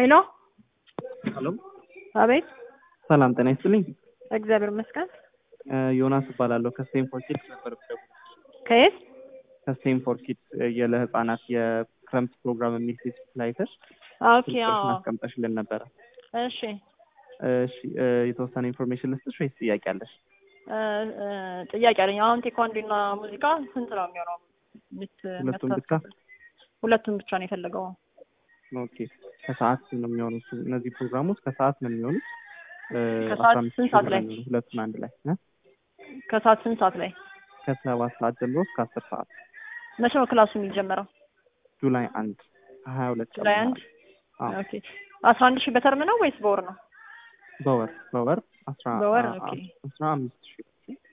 ሄሎ ሄሎ አቤት። ሰላም ጤና ይስጥልኝ። እግዚአብሔር ይመስገን። እ ዮናስ እባላለሁ ከስቴንፎር ኪድስ ነበር የምደውለው። ከየት? ከስቴንፎር ኪድስ የ- ለህፃናት የክረምት ፕሮግራም የሚል ፌስቡክ ላይ አይተሽ ኦኬ። ስልክሽን አዎ። አስቀምጠሽልን ነበረ። እሺ። እሺ እ የተወሰነ ኢንፎርሜሽን ልስጥሽ ወይስ ጥያቄ አለሽ? እ እ ጥያቄ አለኝ። አሁን ቴኳንዶ እና ሙዚቃ ስንት ነው የሚሆነው? ምት- ሁለቱም ብቻ? የሚያስተሳስሩት? ሁለቱም ብቻ ነው የፈለገው። ኦኬ ከሰዓት ነው የሚሆኑት እነዚህ ፕሮግራሞች ከሰዓት ነው የሚሆኑት። እ ከሰዓት አስራ አምስት ስንት ሺህ ሰዓት ብር ላይ? ነው የሚሆኑት ሁለቱን አንድ ላይ እ? ከሰዓት ስንት ሰዓት ላይ? ከሰባት ሰዓት ጀምሮ እስከ አስር ሰዓት መቼ ነው ክላሱ የሚጀመረው? ጁላይ አንድ ሀያ ሁለት ቀን ጁላይ አንድ? አዎ ኦኬ። አስራ አንድ ሺህ በተርም ነው ወይስ በወር ነው? በወር በወር አስራ በወር፣ አ- ኦኬ። አስራ አምስት ሺህ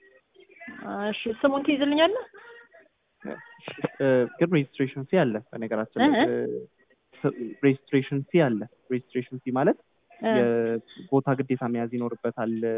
እሺ። ስሙን ትይዝልኛለህ? እ፣ ግን ሬጅስትሬሽን ፊ አለ በነገራችን ላይ እህ? ሬጅስትሬሽን ፊ አለ ሬጅስትሬሽን ፊ ማለት እ የቦታ ግዴታ መያዝ ይኖርበታል እ፣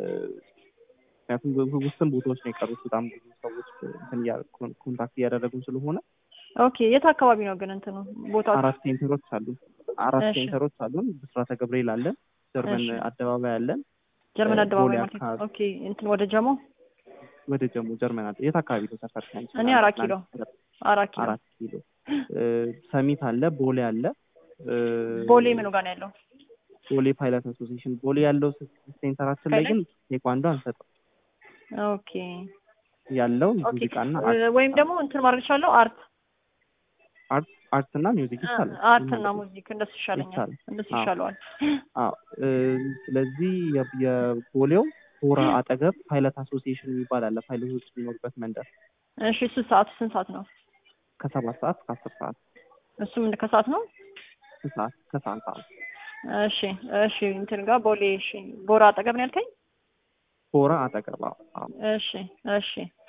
ምክንያቱም ብዙ ውስን ቦታዎች ነው የቀሩት በጣም ብዙ ሰዎች እንትን እያ- ኮን- ኮንታክት እያደረጉን ስለሆነ ኦኬ። የት አካባቢ ነው ግን እንትኑ ቦታው? አራት ሴንተሮች አሉ አራት እሺ። ሴንተሮች አሉን ብስራተ ገብርኤል አለን ጀርመን እሺ። አደባባይ አለን ጀርመን እ፣ አደባባይ ቦሌ ማለት ነው። አካባቢ። ኦኬ። እንትን ወደ ጀሞ ወደ ጀሞ ጀርመን አለ የት አካባቢ ነው ሰፈር እኔ አራት ኪሎ አራት ኪሎ አራት ኪሎ እ፣ ሰሚት አለ ቦሌ አለ እ፣ ቦሌ ምኑ ጋር ነው ያለው? ቦሌ ፓይለት አሶሲሽን ቦሌ ያለው ሴንተራችን ላይ ግን ቴኳንዶ አንሰጥም ኦኬ ያለው ኦኬ። ሙዚቃና እ፣ ወይም ደግሞ እንትን ማድረግ ይቻለው አርት አርት አርት እና ሚውዚክ ይቻላል አርት እና ሙዚክ እንደሱ ይሻለኛል። ይቻላል። እንደሱ አዎ። ይሻለዋል። አዎ እ፣ ስለዚህ የ- የቦሌው ሆራ አጠገብ ፓይለት አሶሲሽን የሚባል አለ ፓይለቶች የሚኖሩበት መንደር እሺ እሱ ሰዓቱ ስንት ሰዓት ነው? ከሰባት ሰዓት እስከ አስር ሰዓት እሱም እንደ ከሰዓት ነው? ስንት ሰዓት ከሰዓት ሰዓት እሺ እሺ እንትን ጋር ቦሌ እሺ ቦራ አጠገብ ነው ያልከኝ? ሆራ አጠገብ አዎ አዎ እሺ እሺ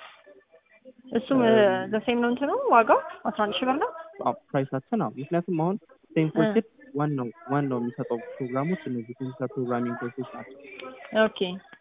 እሱም እ፣ ዘሴም ነው እንትኑ ዋጋው አስራ አንድ ሺህ ብር ነው? አዎ ፕራይሳችን አዎ ምክንያቱም አሁን ስቴንፎርድ እ። ኪድስ ዋናው ዋናው የሚሰጠው ፕሮግራሞች እነዚህ ኮምፒውተር ፕሮግራሚንግ ኮርሶች ናቸው ኦኬ